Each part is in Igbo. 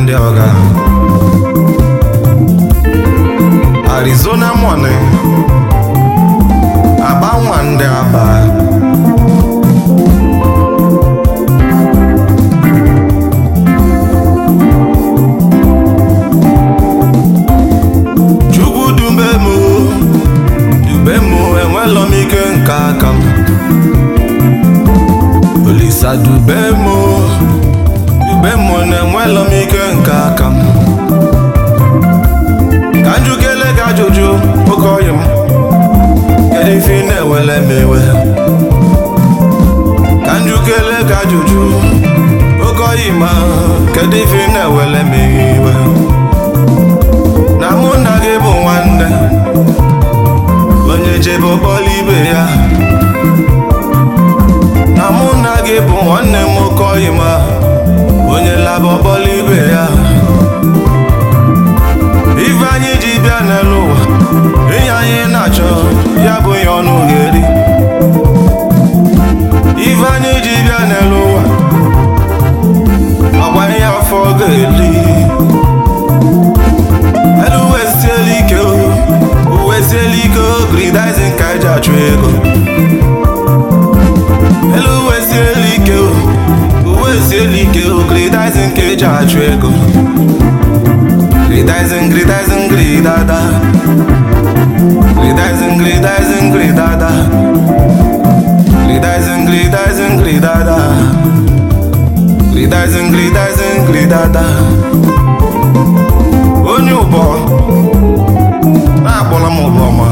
ndị ọga Arizona money aba nwa ndị aba Chukwu dube m dube m enwela m ike nke aka m Olisa dube m dube m na enwela m ike nke aka m ka njukele gị ajụjụ oke ọyị m kedu ife ị na-ewele m ewe ka njukele gị ajụjụ oke ọyị ma kedu ife ị na-ewele m iwe na mụ na gị bụ nwanne onye jebe ọkpọla ibe ya na mụ na gị bụ nwanne m oke ọyị ma onye laba ọkpọla ibe ya ife anyị ji bịa n'elu ụwa ihe anyị na-achọ ya bụ ihe ọnụ ga-eri ife anyị ji bịa n'elu ụwa ọgwa ihe afọ ga-eli elu uwe siela ike o uwe siela ike o gridizin ka eji achụ ego elu uwe siela ike o uwe siela ike o gridizin ka eji achụ ego Gridizing, gridizing, gridada Gridizing, gridizing, gridada Gridizing, gridizing, gridada Gridizing, gridizing, gridada Onye ụbọ na-akpọla m ụbọ ma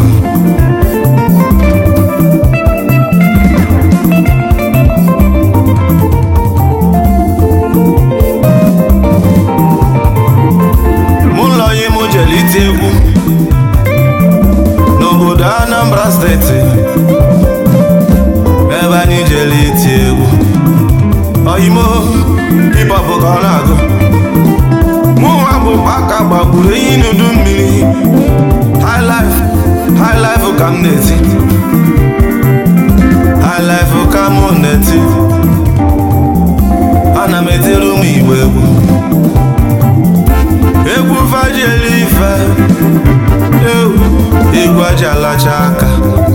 mụ ụlọ ya mụ jere iti egwu n'obodo Anambra steeti ebe anyị jere iti egwu oyimo hip-hop ka ọ na-agụ mụ nwa bụ aka gbagburu ehi n'udu mmiri high life high life ka m na-eti high life ka mụ na-eti ana m etiri ụmụ igbo egwu egwu fajiri ife ewu egwu aja alacha aka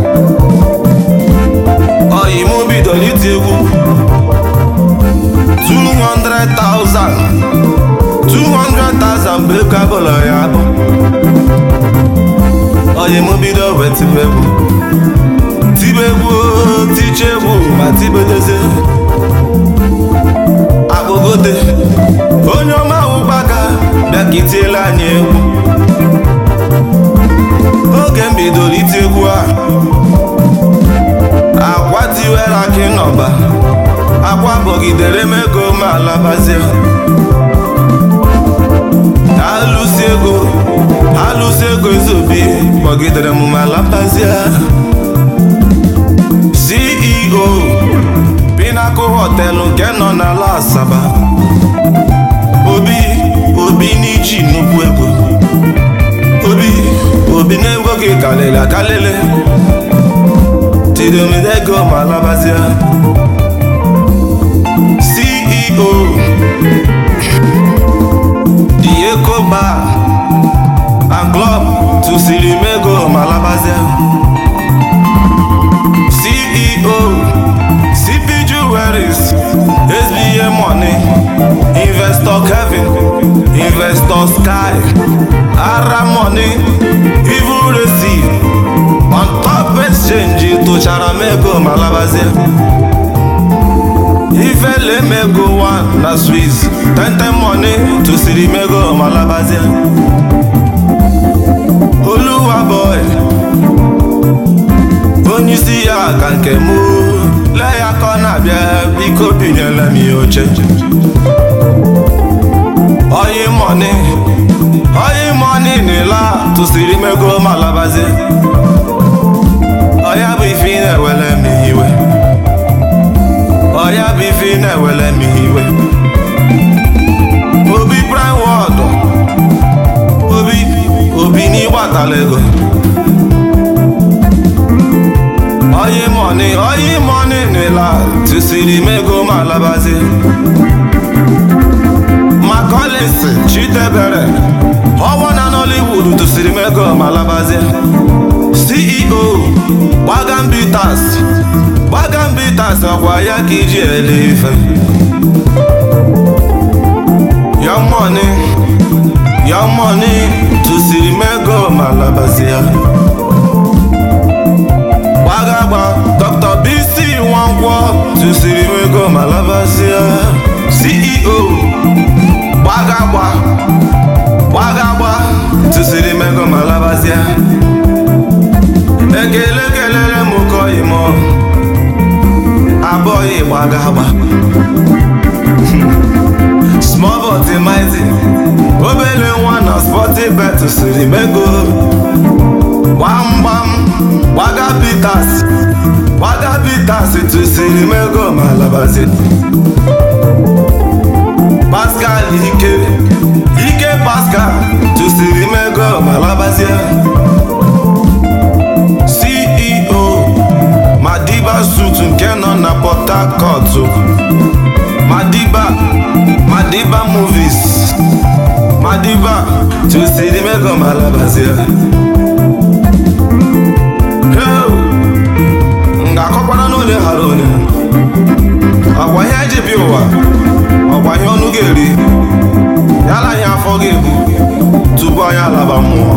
oyi mụ bidoro iti egwu 200,000 200,000 bụ ego abụlọ ya bụ oyi mụ bido wee tibe egwu tibe egwu tiche egwu ma tibedozie akpụgote onye ọma ụkpaka bịa ka itiela anyị egwu oge m bidoro iti egwu a akwa tiwere akị n'ọba akwa bọgidere m ego ma alabazie alụsi ego alụsi ego ezobi kpọgidere m ma labazie CEO Pinnacle họtelụ nke nọ n'ala Asaba Obi Obi n'iji nnukwu ego Obi Obi na-ego gị kalịrị akalịlị tidomide ego ma labazie CEO The Eco Bar and Club tụsiri m ego ma labazie CEO CP Jewelries SBA Money Investor Kevin Investor Sky Ara Money Evil Receive On top exchange tụchara m ego ma labazie ifele m ego 1 na Swiss Tentem Money tụsiri m ego ma labazie Oluwa boy onye isi ya ka nke m lee ya ka ọ na-abịa biko binyela m ya oche oyi mọni oyi mọni n'ila tụsiri m ego ma labazie ọya bụ ife ị na-ewele m iwe ọya bụ ife ị na-ewele m iwe obi prime wọd obi obi n'ịgbatala ego oyi mọni oyi mọni n'ila tụsiri m ego ma labazie Collins Chidebere ọwa na Nollywood tụsiri m ego ma labazie CEO Gbagam Bitters Gbagam Bitters ọkwa ya ka iji ele ife Young Money Young Money tụsiri m ego ma labazie gbagagba Dr. BC Nwankwo tụsiri m ego ma labazie CEO gbagagba gbagagba tụsiri m ego ma labazie ekele kelere m kọyi m abụghị gbagagba small but mighty obele nwa na sporty bet tụsiri m ego gbamgbam gbaga Bitters gbaga Bitters tụsiri m ego ma labazie Pascal Ike Ike Pascal tụsiri m ego ma labazie CEO Madiba Suit nke nọ na Port Harcourt Madiba Madiba Movies Madiba tụsiri m ego ma labazie m ga-akọkwara n'ole ghara onye ọgwa ihe eji bịa ụwa ọgwa ihe ọnụ ga-eri yala ihe afọ ga-ebu tupu anyị alaba mmụọ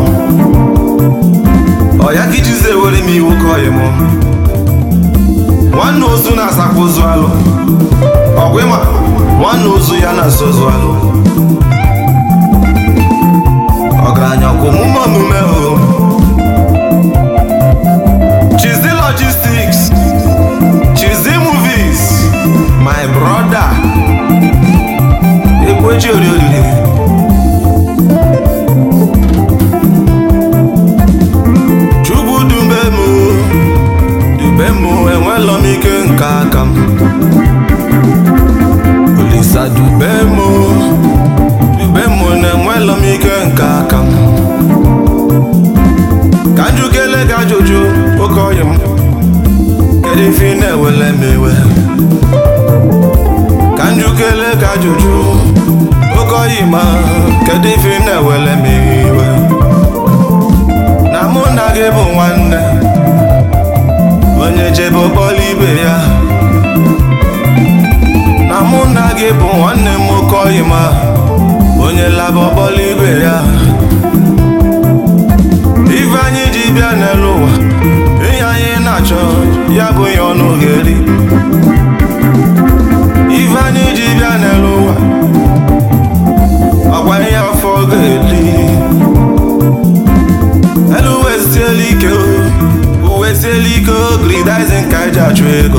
ọ ya ka ijizi ewere m iwu ka ọyị mụ nwanne ozu na-asakwa ozu alụ ọgwa ịma nwanne ozu ya na-asa ozu alụ ọgaranya kwa omume omume o Chizzy Logistics, Chizzy Movies, my brother. Ekweji oriri. Chukwu dube m, dube m enwela m ike nke aka m. Olisa dube m, dube m na-enwela m ike nke aka m. ka njukele gị ajụjụ oke ọyị m kedu ife ị na-ewele m iwe ka njukele gị ajụjụ oke ọyị ma kedu ife ị na-ewele m iwe na mụ na gị bụ nwanne onye jebe ụkpọrọ ibe ya na mụ na gị bụ nwanne m oke ọyị ma onye laba ụkpọrọ ibe ya ife anyị ji bịa n'elu ụwa ihe anyị na-achọ ya bụ ihe ọnụ ga-eri ife anyị ji bịa n'elu ụwa ọkwa ihe afọ ga-eri elu uwe siela ike uwe siela ike gridizin ka eji achụ ego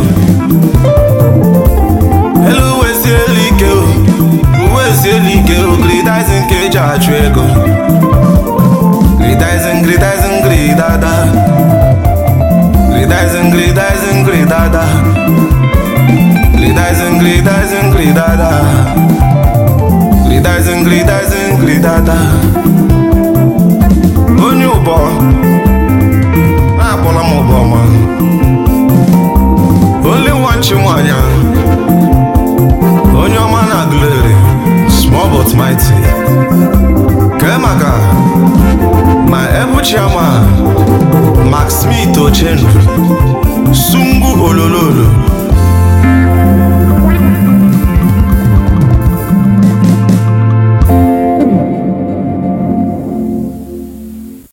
elu uwe siela ike uwe siela ike gridizin ka eji achụ ego Gridizing, gridizing, gridada. Gridizing, gridizing, gridada. Gridizing, gridizing, gridada. Gridizing, gridizing, gridada. Onye ụbọ na-akpọla m ụbọ ma Only one chi nwanyị onye ọma na glory small but mighty kee maka ma ebu chairman Max Smith Ochendu